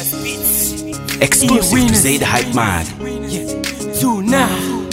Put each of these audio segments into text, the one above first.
Exclusive to say the hype man. Yeah. Two now.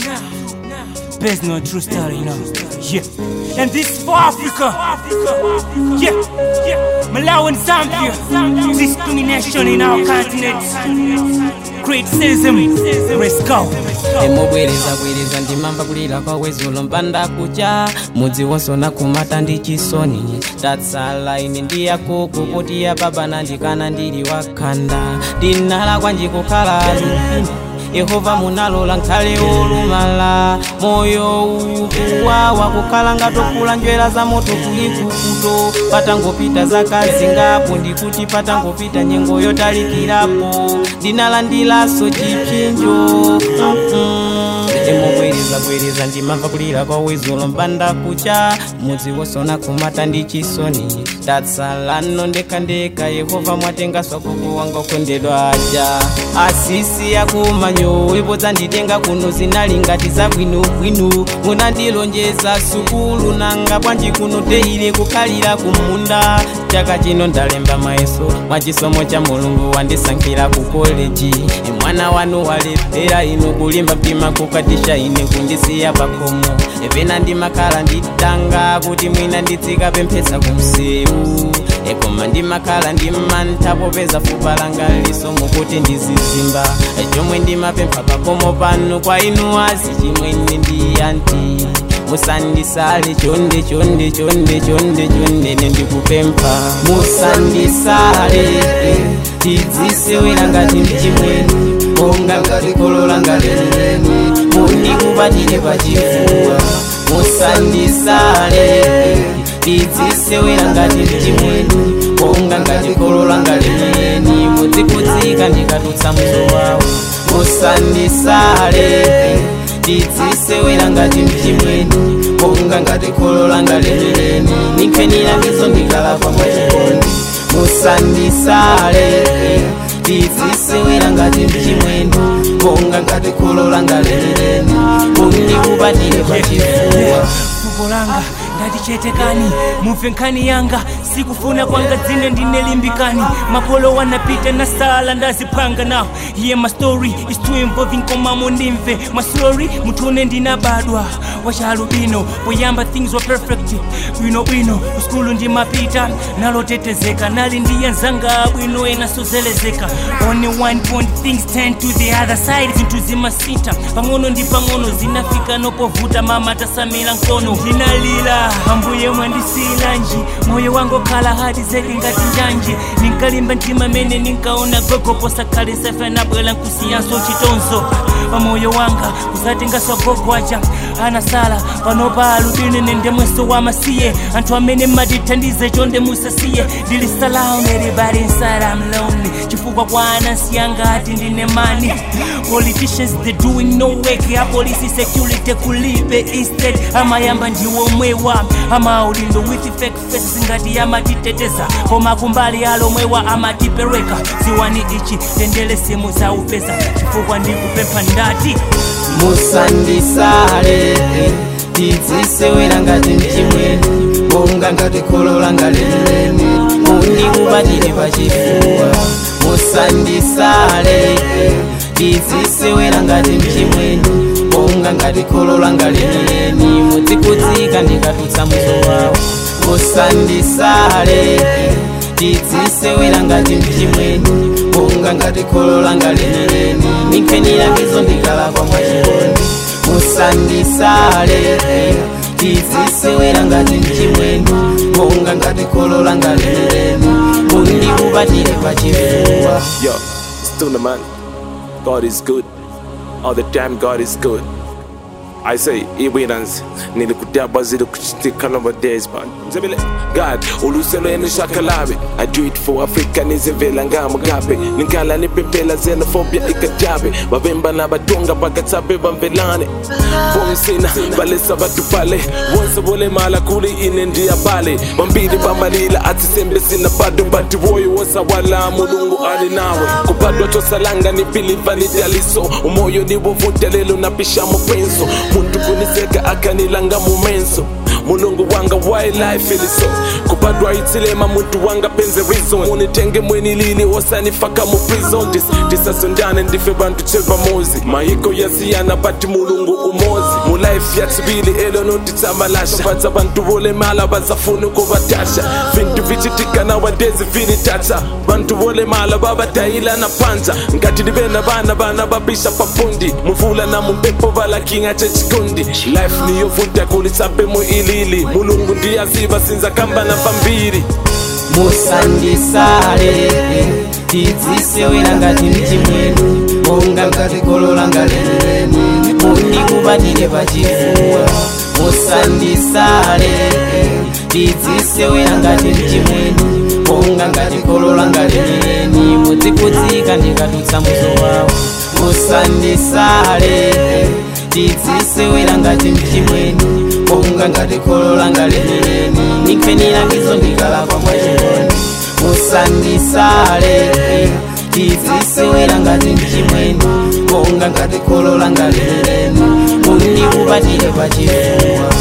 Based on a true story, you know. Yeah. And this is for Africa. Yeah. Yeah. Malawi and Zambia. Discrimination in our continent. Criticism. Let's go. emubwereza bwereza ndimamba kulira kwa wezulo mpanda kucha mudzi wosona kumata ndi chisoni tatsalaini ndiyako kupoti ya baba nandikana ndili wakhanda ndinala kwanjikukhala ine yehova munalola nkhale olumala moyo uyu kuwawa kukhala ngatokula njwera za moto kulikukuto patangopita zakazi ngapo ndikuti patangopita nyengo yotalikirapo ndinalandilaso chipsinjo Mm-mm. emubwereza bwereza ndimamva kulira kwa wezulo mpanda kucha mudzi wosona kumata ndi chisoni tatsalano ndekandeka yehova mwatenga swakuku wanga kwendedwa aja asisi yakumanyo ibodza nditenga kuno zinali ngati zabwinobwino munandilonjeza sukulu nanga bwanji kuno teile kukhalira kumunda chaka chino ndalemba mayeso mwachisomo cha mulungu wandisankhira ku koleji mwana wanu walephera inu kulimba mtima kukatisha ine kundisiya pakhomo epena ndimakhala nditanga kuti mwina nditsika pemphesa kumsewu ekoma ndimakhala ndimantha popeza fupa langa lisomo kuti ndizizimba chomwe ndimapempha pakhomo pano kwa inu azi chimwene ndiyanti musandisale chonde chonde chonde chonde chonde nendikupempha musandisale tidzisewera ngati mchimweni onga ngati kolola ngaleleni mundikubatire pachifuwa musandisale tidzisewera ngati mchimweni onga ngati kolola ngaleleni mudzikudzika ndikatutsa muzo wawo musandisale tidzisewera ngati mchimweni onga ngati kolola ngaleleni ninkhenirakizo ndikalakwa mwachikondi musandisale tidzisewera ngati mchimweni onga ngati kolola ngaleleni mundikubatire pachifuwa fuko langa ngatichetekani mumve nkhani yanga sikufuna kwanga dzine ndinelimbikani makolo wanapita na sala ndazipanga nawo iye my story is too involving koma mundimve maslori mutune ndinabadwa wachalubino poyamba things were perfect bwino bwino kuskulu ndimapita nalotetezeka nali ndiyanzanga bwino enasozelezeka only one point things turn to the other side zinthu zimasita pang'ono ndi pang'ono zinafika nopovuta mama tasamira nkono ndinalila ambuye mwandisilanji moyo wangu khala hadi zeke ngati njanji ninkalimba mtima mene ninkaona gogo posakhale sefe nabwela nkusiyanso chitonzo pamoyo wanga kuzatengaswa gogo aja anasala panopa alubini nende mweso wa masiye anthu amene mmatithandize chonde musasiye ndili salamu everybody inside I'm lonely chifukwa kwa anasiyanga ati ndine mani politicians they doing no work ya polisi security kulibe instead amayamba ndiwomwewa amaulindo with fake faces ngati amatiteteza koma kumbali alomwewa amatipereka ziwani ichi tendele simu za upeza chifukwa ndikupempha ndati musandisale tidzisewera ngati mchimweni monga ngati kolola ngaleleni mundikubatire pachifuwa musandisale tidzisewera ngati mchimweni monga ngati kolola ngaleleni mudzikudzika ndikatutsa muzo wawo musandisale tidzisewera ngati mchimweni monga ngati kolola ngaleleni ninkhenirakizo ndikalakwa mwachikondi musandisale tidzisewera ngati mchimweni monga ngati kolola ngaleleni mundikubatire pachifuwa Yo, it's Tuna man. God is good. All the time God is good. I say evidence nilikutaba zile kuchitika number days but Zabile God uluselo enu shakalabe I do it for Africa nizivela nga mugabe Ninkala nipepela xenophobia ikatabe Bavemba na batonga bakatabe bamvelane Bomsina balesa batu pale Wonse bole mala kuli ine ndiya pale Bambili bamalila ati sembe sina bado Bati woyo wosa wala mulungu ali nawe Kubadwa tosalanga ni piliva ni daliso Umoyo ni wovuta lelo napisha mupenso muntu kuniseka akanilanga mumenso mulungu wanga wildlife iliso kubadwa itsilema muntu wanga penze reason munitenge mweni lili osanifaka mu prison Dis- tisasondane ndife bantu chepamozi mahiko yasiyana bati mulungu umozi mu life yatsibili elo notitsabalasha batsa bantu volemala basafuni kubatasha vintu vichitika nawadezi vinitacha bantu volemala babadayilana panza ngati livena bana bana babisha papundi muvula na mumpepo valakinga chechikondi life niyovuta kulisape mu ilili mulungu ndiyaziva sinza kamba na pambiri musandisale tidzisewera ngati mchimwenu monga ngati kolola ngaleni mundikubatire pachifuwa musandisale tidzisewera ngati mchimwenu monga ngati kolola ngaleni mudzikudzika ndikadutsa muzo wawo musandisale tidzisewera ngati mchimwenu monga ngati kolola ngaleni nikfenilangizo ndikalakwa mwachikondi musandisale tidzisewera ngati mchimwenu monga ngati kolola ngaleni mundikubatire pachifuwa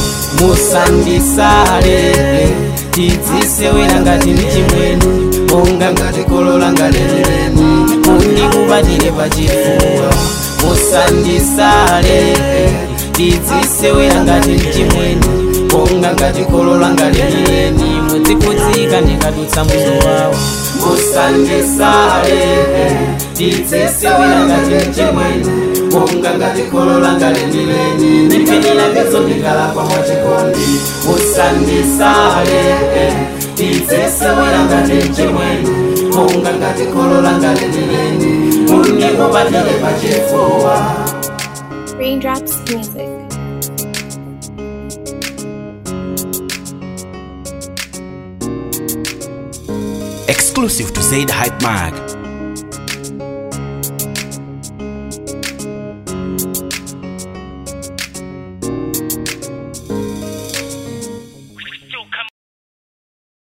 musandisale tidzisewera ngati mchimwenu monga ngati kolola ngaleni mundikubatire pachifuwa musandisale tidzisewera ngati mchimwenu monga ngati kolola ngaleni mudzikudzika ndikadutsa muzo wawo musandisale tidzisewera ngati mchimwenu monga ngati kolola ngaleni ndipinira ngezo ndikalakwa mwachikondi musandisale tidzisewera ngati mchimwenu monga ngati kolola ngaleni mundikubatire pachifuwa Raindrops Music. Exclusive to Zaid Hype Mag.